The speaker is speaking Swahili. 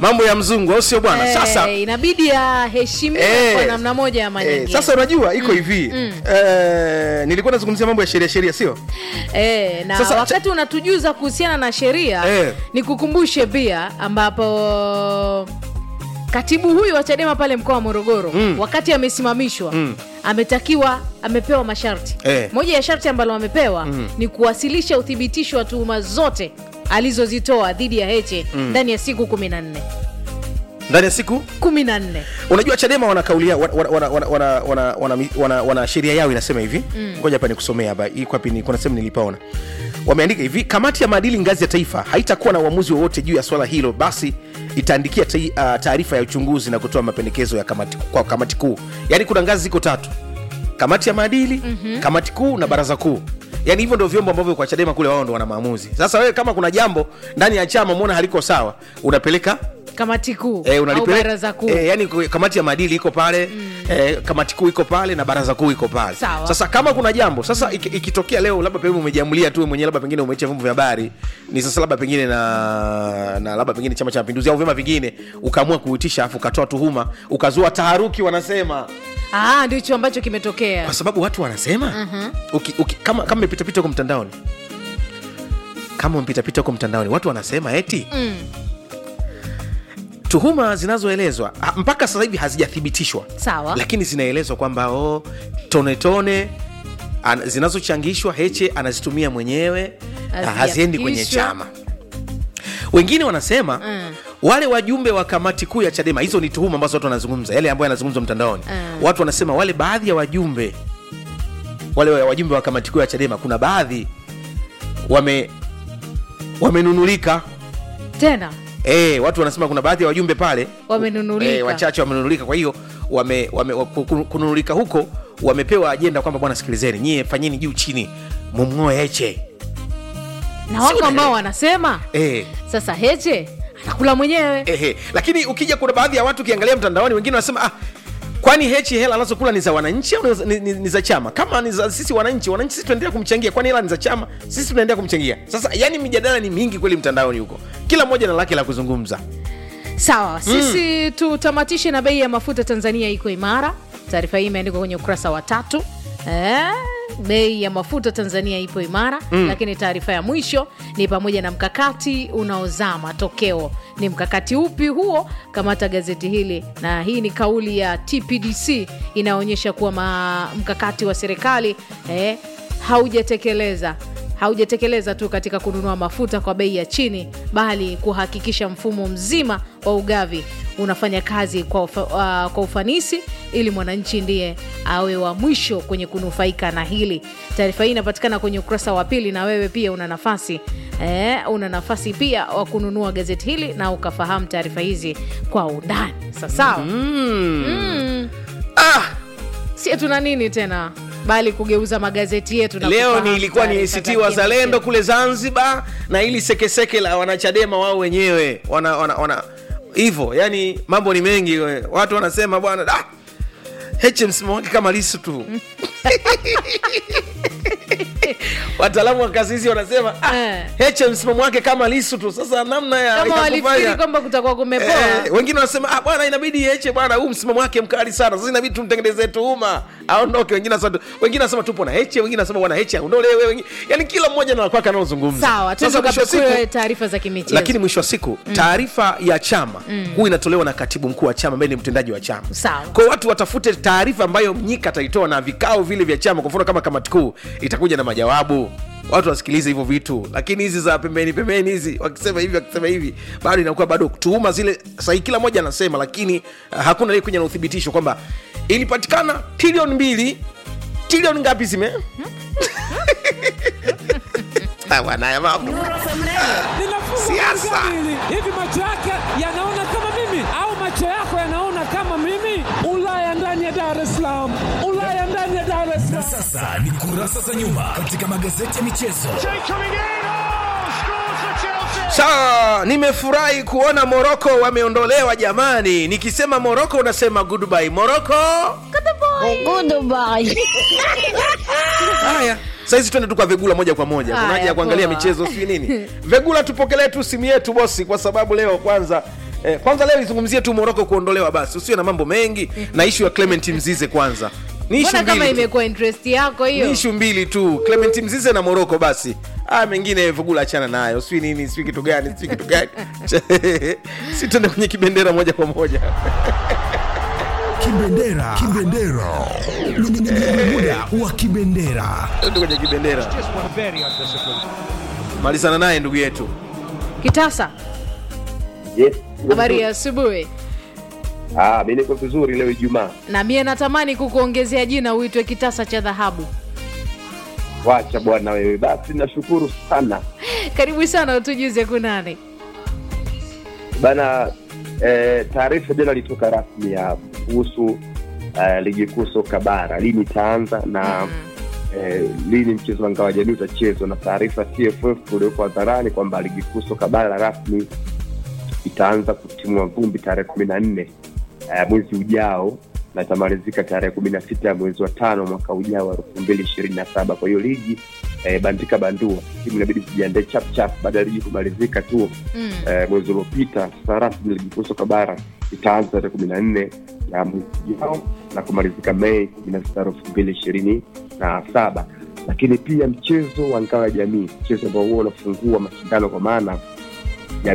mambo ya mzungu au sio bwana Eh, sasa inabidi aheshimiwe Eh, kwa namna moja ama eh, nyingine sasa unajua iko hivi eh, nilikuwa nazungumzia mambo ya sheria sheria sio Eh, na Sasa- wakati unatujuza kuhusiana na sheria Eh. nikukumbushe pia ambapo katibu huyu wa chadema pale mkoa wa morogoro Mm. wakati amesimamishwa Mm. ametakiwa amepewa masharti Eh. moja ya sharti ambalo amepewa ni kuwasilisha uthibitisho wa tuhuma zote alizozitoa dhidi ya heche ndani ya siku kumi na nne ndani ya siku kumi na nne unajua chadema wana kaulia wana, wana, wana, wana, wana, wana, wana, wana sheria yao inasema hivi ngoja hapa nikusomea hapa iko wapi ni- kuna sehemu nilipaona wameandika hivi kamati ya maadili ngazi ya taifa haitakuwa na uamuzi wowote juu ya swala hilo basi itaandikia tai- ah, taarifa ya uchunguzi na kutoa mapendekezo ya kamati, kwa kamati kuu yaani kuna ngazi ziko tatu kamati ya maadili mm-hmm. kamati kuu na baraza kuu yaani hivyo ndio vyombo ambavyo kwa chadema kule wao ndo wana maamuzi sasa wewe kama kuna jambo ndani ya chama umeona haliko sawa unapeleka kamati kuu Eh, au unalipeleka- baraza kuu eh, yani ku- kamati ya maadili iko pale eh, kamati kuu iko pale na baraza kuu iko pale Sawa. sasa kama kuna jambo sasa iki- ikitokea leo labda pengine umejiamulia tu mwenyewe labda pengine umeicha vyombo vya habari ni sasa labda pengine na na labda pengine chama cha mapinduzi au vyama vingine ukaamua kuitisha afu ukatoa tuhuma ukazua taharuki wanasema Ah, ndicho ambacho kimetokea kwa sababu watu wanasema uki, uki, kama kama umepitapita huko mtandaoni kama umepitapita huko mtandaoni watu wanasema eti Mm. tuhuma zinazoelezwa ah, mpaka sasa hivi hazijathibitishwa Sawa. lakini zinaelezwa kwamba o tone tone an, zinazochangishwa heche anazitumia mwenyewe ah, haziendi kwenye Hazijafikishwa. chama wengine wanasema Mm. wale wajumbe wa kamati kuu ya chadema hizo ni tuhuma ambazo watu wanazungumza yale ambayo yanazungumzwa mtandaoni Mm. watu wanasema wale baadhi ya wajumbe wale wa- wajumbe wa kamati kuu ya chadema kuna baadhi wame wamenunulika tena E, watu wanasema kuna baadhi ya wajumbe pale Wamenunulika. e, wachache wamenunulika kwa hiyo wame, wame, wa- ku- ku- kununulika huko wamepewa ajenda kwamba bwana sikilizeni nyie fanyeni juu chini mumng'oe heche na wako unaelewa. ambao wanasema e, sasa heche anakula mwenyewe ehe. lakini ukija kuna baadhi ya watu ukiangalia mtandaoni wengine wanasema ah, kwani hechi hela anazokula ni za wananchi au ni za- ni, ni, ni za chama kama ni za sisi wananchi wananchi sisi tunaendelea kumchangia kwani hela ni za chama sisi tunaendelea kumchangia sasa yani mijadala ni mingi kweli mtandaoni huko kila mmoja na lake la kuzungumza sawa sisi tutamatishe na bei ya mafuta tanzania iko imara taarifa hii imeandikwa kwenye ukurasa wa tatu eh, bei ya mafuta tanzania ipo imara mm. lakini taarifa ya mwisho ni pamoja na mkakati unaozaa matokeo ni mkakati upi huo kamata gazeti hili na hii ni kauli ya tpdc inaonyesha kuwa ma, mkakati wa serikali eh, haujatekeleza haujatekeleza tu katika kununua mafuta kwa bei ya chini bali kuhakikisha mfumo mzima wa ugavi unafanya kazi kwa, ufa, uh, kwa ufanisi ili mwananchi ndiye awe wa mwisho kwenye kunufaika na hili taarifa hii inapatikana kwenye ukurasa wa pili na wewe pia una nafasi eh, una nafasi pia wa kununua gazeti hili na ukafahamu taarifa hizi kwa undani sasawa mm. mm. ah, sie tuna nini tena bali kugeuza magazeti yetu na leo kufahamu ni ilikuwa ni taarifa ACT za Wazalendo kimichezo. kule Zanzibar na ili sekeseke la wanachadema wao wenyewe wana wana, wana hivyo yani mambo ni mengi we. watu wanasema bwana da Heche msimamo wake kama lisu tu wataalamu wa kasisi wanasema ah, Eh. Heche msimamo wake kama lisu tu sasa namna ya kama ya walifikiri kufanya- kwamba kutakuwa kumepoa Eh, wengine wanasema ah, bwana inabidi Heche bwana huu msimamo wake mkali sana sasa inabidi tumtengenezee tuhuma aondoke wengine wanasema wengine wanasema tupo na Heche wengine wanasema bwana Heche aondolewe wengine yani kila mmoja na kwake anaozungumza sawa Sasa mwisho wa siku- tukapekue taarifa za kimichezo lakini mwisho wa siku taarifa ya chama huu inatolewa na katibu mkuu wa chama ambaye ni mtendaji wa chama Sawa. kwao watu watafute taarifa ambayo mnyika ataitoa na vikao vile vya chama kwa mfano kama kamati kuu itakuja na majawabu watu wasikilize hivyo vitu lakini hizi za pembeni pembeni hizi wakisema hivi wakisema hivi bado inakuwa bado tuhuma zile sahii kila mmoja anasema lakini uh, hakuna ile kuja na uthibitisho kwamba ilipatikana trilioni mbili trilioni ngapi zime Ah, bwana, haya mambo Siasa. Siasa. Hivi macho yake yanaona kama mimi au macho yako yanaona kama mimi? Ulaya ndani ya Dar es Salaam, Ulaya ndani ya Dar es Na Salaam. sasa ni kurasa za nyuma katika magazeti ya michezo. Sawa, nimefurahi kuona Moroko wameondolewa jamani. Nikisema Moroko unasema goodbye. Moroko. Haya, saizi twende tu kwa Vegula moja kwa moja. Kuna Haya, haja ya kuangalia poa. michezo sijui nini. Vegula, tupokelee tu simu yetu bosi, kwa sababu leo kwanza Eh, kwanza leo izungumzie tu moroko kuondolewa basi usiwe na mambo mengi na ishu ya clement mzize kwanza ni ishu mbona kama mbili tu. imekuwa interest yako ni hiyo ishu mbili tu clement mzize na moroko basi aya mengine vugula achana nayo sijui nini sijui kitu gani sijui kitu gani si tuende kwenye kibendera moja kwa moja Kibendera. Kibendera. Ni- ni- ni- ni muda wa kibendera. tuende kwenye kibendera malizana naye ndugu yetu kitasa Yes. habari ya asubuhi Ah, mimi niko vizuri leo Ijumaa. na mie natamani kukuongezea jina uitwe kitasa cha dhahabu Wacha bwana wewe. Basi nashukuru sana. karibu sana utujuze kunani Bana eh, taarifa jana ilitoka rasmi ya kuhusu eh, ligi kuu soka bara lini itaanza na eh, lini mchezo wa ngao ya jamii utachezwa, na taarifa TFF ulioko hadharani kwamba ligi kuu soka bara rasmi itaanza kutimua vumbi tarehe kumi na nne eh, mwezi ujao na itamalizika tarehe kumi na sita ya mwezi wa tano mwaka ujao wa elfu mbili ishirini na saba kwa hiyo ligi eh, bandika bandua timu inabidi zijiandae chap chap baada ya ligi kumalizika tu mm. eh, mwezi uliopita sasa rasmi ligi kuu soka bara itaanza tarehe kumi na nne ya mwezi ujao na kumalizika mei kumi na sita elfu mbili ishirini na saba lakini pia mchezo wa ngao ya jamii mchezo ambao huwa unafungua mashindano kwa maana